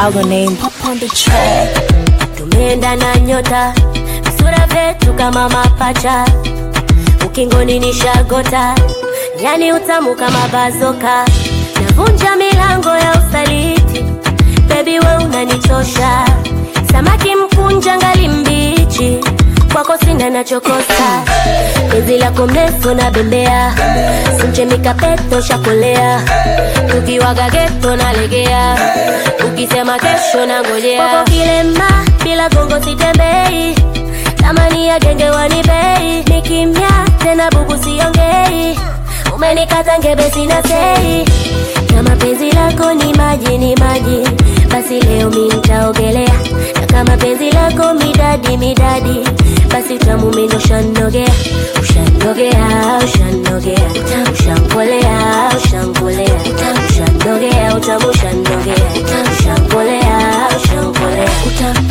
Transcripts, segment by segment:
I'll go name pop on the track. tumeenda na nyota visura vyetu kama mapacha ukingoni ni shagota yani utamu kama bazoka navunja milango ya usaliti bebi we unanichosha samaki mkunja ngali mbichi kwako sina nachokosa penzi lako mrefu na bembea simchemika peto shakolea tukiwaga geto nalegea ukisema kesho na ngojea kwako kilema bila gongo sitembei tamani ya genge wanibei ni kimya tena bubu siongei umenikata ngebe sina sei kama penzi lako ni maji ni maji basi leo mi nitaogelea na kama penzi lako midadi midadi basi utamu mimi ushanogea ushanogea ushanogea ushankolea ushankolea ushanogea utamu ushanogea ushankolea ushankolea utamu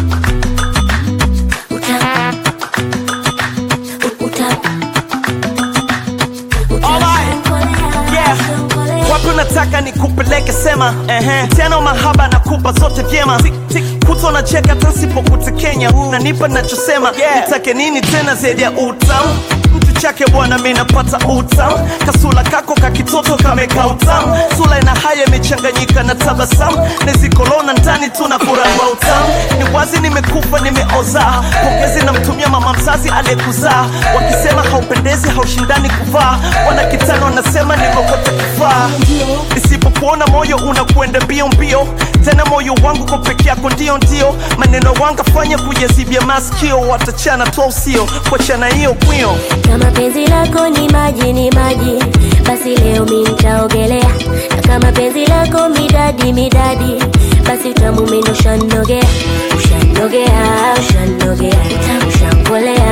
utamu utamu Yeah. wapi unataka nikupeleke sema ehe. tena mahaba nakupa zote vyema Tik, tik. kuto na cheka tasipokutekenya nanipa nachosema nitake nini tena zaidi ya utamu mtu chake bwana mi napata utamu kasula kako kakitoto kameka utamu sula ina haya imechanganyika na tabasamu nezikolona ndani tuna kuramba utamu ni wazi nimekufa nimeoza pongezi namtumia mama mzazi aliyekuzaa wakisema haupendezi haushindani kuvaa wana kitano wanasema nikokote kufaa isipokuona moyo unakwenda mbio mbio tena moyo wangu kwa peke yako ndio ndio maneno wangafanya kuyazibia maskio watachana tu usio kuachana hiyo kwio kama penzi lako ni maji ni maji basi leo mi nitaogelea na kama penzi lako midadi midadi basi utamu mimi ushanogea ushanogea ushanogea ushankolea